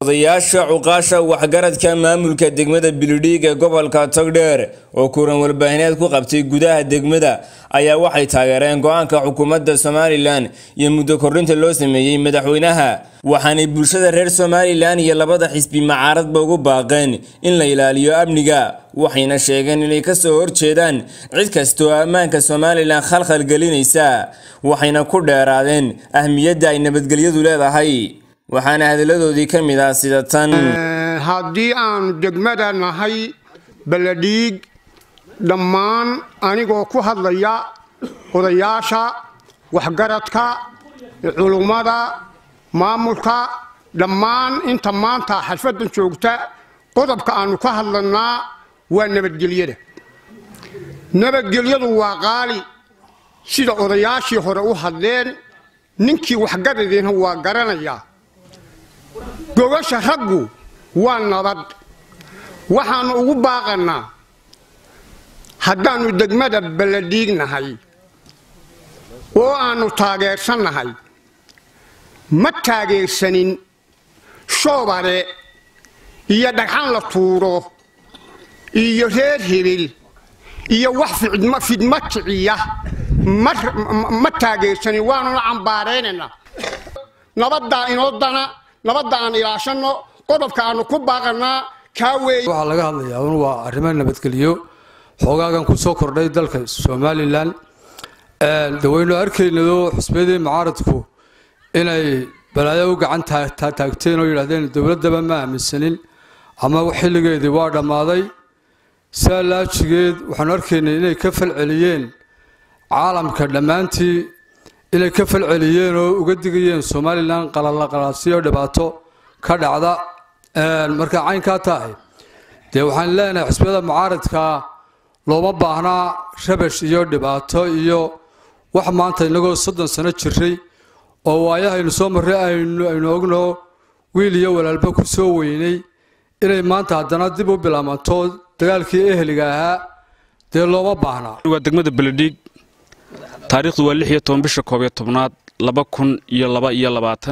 odayaasha cuqaasha waxgaradka maamulka degmada bilidhiig ee gobolka togdheer oo kulan warbaahineed ku qabtay gudaha degmada ayaa waxay taageereen go-aanka xukuumadda somalilan iyo muddo kordhinta loo sameeyey madaxweynaha waxaanay bulshada reer somalilan iyo labada xisbi macaaradba ugu baaqeen in la ilaaliyo amniga waxayna sheegeen inay kasoo horjeedaan cid kastoo ammaanka somalilan khalkhal gelinaysa waxayna ku dheeraadeen ahmiyadda ay nabadgelyadu leedahay waxaana hadalladoodii ka mid ah sida tan haddii aanu degmada nahay baladhiig dhammaan anigoo ku hadlaya odayaasha waxgaradka culummada maamulka dhammaan inta maanta xalfadan joogta qodobka aanu ka hadlanaa waa nabadgelyada nabadgelyadu waa qaali sida odayaashii hore u hadleen ninkii waxgaradiina waa garanayaa gogasha raggu waa nabad waxaannu ugu baaqannaa haddaannu degmada baladhiignahay oo aannu taageersannahay ma taageersanin shoobare iyo dhagxan la tuuro iyo reer hebel iyo wax fidma kiciya ma taageersanin waanuna cambaaraynaynaa nabaddaa inoo dana nabadda aan ilaashanno qodobka aanu ku baaqanaa kaa weeye waxaa laga hadlayaa un waa arrimo nabadgelyo xoogaagan ku soo kordhay dalka somalilan dawaynu arkaynado xusbiyadii mucaaradku inay balaayo u gacan taagteen oo yidhahdeen dowladdaba ma aaminsanin ama xilligeedii waa dhammaaday saa laajigeed waxaanu arkaynay inay ka falceliyeen caalamka dhammaantii inay ka falceliyeen oo uga digayeen somalilan qalalaqalaasiyo dhibaato ka dhacda marka caynkaa tahay dee waxaan leenahay xusbiyada mucaaradkaa looma baahnaa rabash iyo dhibaato iyo wax maanta inagoo soddon sano jiray oo waayahaynu soo marray aynu ogno wiil iyo walaalba ku soo weynay inay maanta haddana dib u bilaabanto dagaalkii ehliga ahaa dee looma baahnaa waa degmada beledhiig taariikhdu waa lix iyo toban bisha koob iyo tobnaad laba kun iyo laba iyo labaatan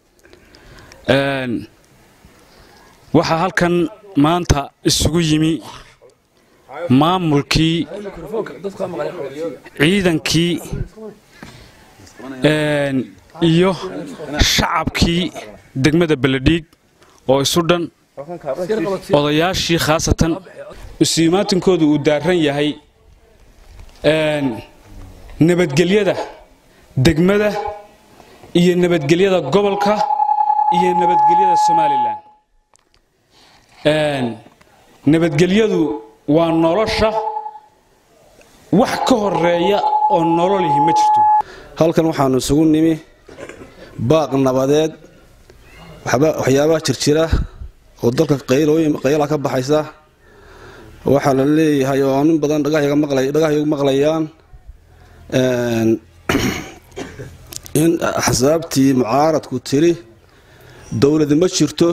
waxaa halkan maanta isugu yimi maamulkii ciidankii iyo shacabkii degmada beledhiig oo isu dhan odayaashii khaasatan usiimaatinkoodu uu daaran yahay nabadgelyada degmada iyo nabadgelyada gobolka iyo nabadgelyada somalilan nabadgelyadu waa nolosha wax ka horeeya oo nololihi ma jirto halkan waxaanu isugu nimi baaq nabadeed waxyaabaha jirjira oo dalka qayla ka baxaysa waxaa la leeyahay oo nin badan dhagahyagu maqlayaan in axsaabtii mucaaradku tiri dowlad ma jirto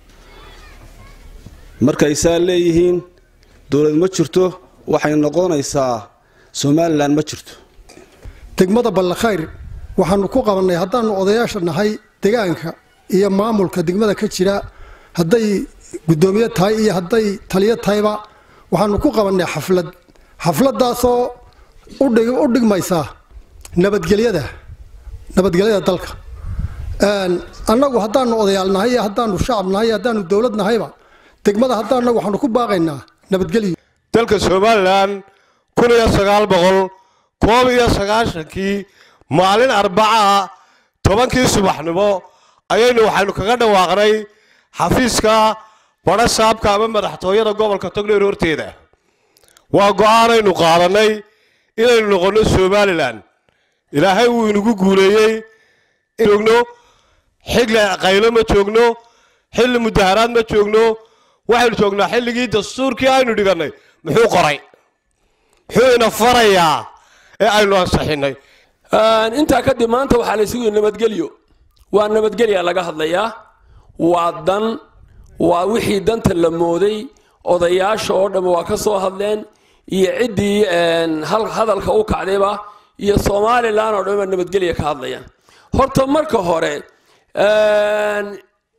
markay saa leeyihiin dowlad ma jirto waxay noqonaysaa somalilan ma jirto degmada ballakhayr waxaanu ku qabannay haddaannu odayaasha nahay degaanka iyo maamulka degmada ka jira hadday guddoomiye tahay iyo hadday taliyo tahayba waxaanu ku qabannay xaflad xafladdaasoo u dhigmaysa nabadgelyada nabadgelyada dalka annagu haddaanu odayaal nahay iyo haddaanu shacab nahay iyo haddaanu dowlad nahayba degmada haddaanna waxaanu ku baaqaynaa nabadgelyo dalka somalilan kun iyo sagaal boqol koob iyo sagaashankii maalin arbacaa tobankii subaxnimo ayaynu waxaynu kaga dhawaaqnay xafiiska badha saabka ama madaxtooyada gobolka togdheer horteeda waa go-aanaynu qaadannay inaynu noqonno somalilan ilaahay wuu inagu guuleeyey joogno xilli qaylo ma joogno xilli mudaharaad ma joogno waxaynu joognaa xilligii dastuurkii aynu dhigannay muxuu qoray muxuu ina farayaa ee aynu ansaxinnay intaa kadib maanta waxaa la isugu nabadgelyo waa nabadgelya laga hadlayaa waa dan waa wixii danta la mooday odayaasha oo dhamma waa ka soo hadleen iyo ciddii hadalka u kacdayba iyo somalilan oo dhan baa nabadgelya ka hadlayaan horta marka hore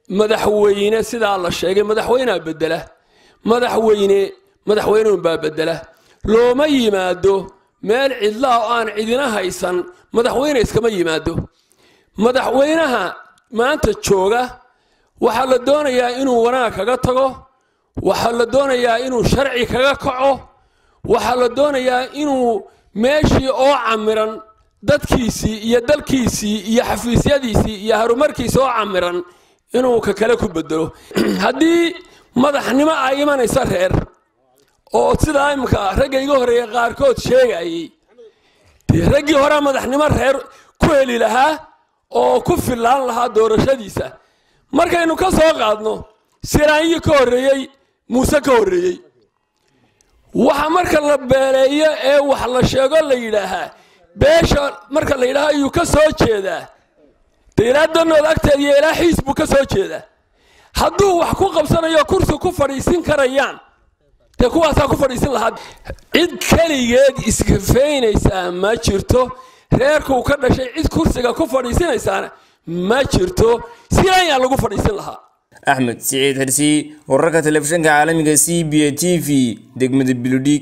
madaxweyne sidaa la sheegay madaxweynea bedela madaxweyne madaxweyneunbaa bedela looma yimaado meel cidlaa oo aan cidina haysan madaxweyne iskama yimaado madaxweynaha maanta jooga waxaa la doonayaa inuu wanaag kaga tago waxaa la doonayaa inuu sharci kaga kaco waxaa la doonayaa inuu meeshii oo camiran dadkiisii iyo dalkiisii iyo xafiisyadiisii iyo harumarkiisii oo camiran inuu ka kale ku bedelo haddii madaxnimo ay imanaysa reer oo sidaa imika ragga iga horreeya qaarkood sheegayay dee raggii horea madaxnimo reer ku heli lahaa oo ku fillaan lahaa doorashadiisa markaynu ka soo qaadno siraanyi ka horreeyey muuse ka horreeyey waxa marka la beeleeyo ee wax la sheego la yidhaahaa beesha marka la yidhaaha ayuu ka soo jeedaa dee ilaa danood agteeda iyo ilaa xiis buu ka soo jeedaa hadduu wax ku qabsanayo kursi ku fadhiisin karayaan dee kuwaasaa ku fadhiisin lahaa cid keligeed iskafeynaysaa ma jirto reerkuu ka dhashay cid kursiga ku fadhiisinaysaana ma jirto silaanyaa lagu fadhiisin lahaa axmed siciid xirsi wararka telefishinka caalamiga c b a t v degmada biludhiig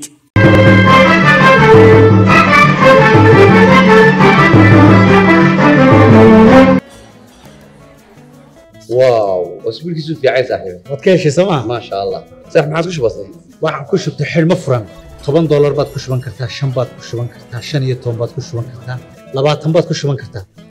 واو اسبوع كيسو في عايز صاحبي waad ka heshay sooma ما شاء الله صح ما عادش بسيط waxaan ku shubtay xidhmo furan toban doolar baad ku shuban kartaa shan baad ku shuban kartaa shan iyo toban baad ku shuban kartaa labaatan baad ku shuban kartaa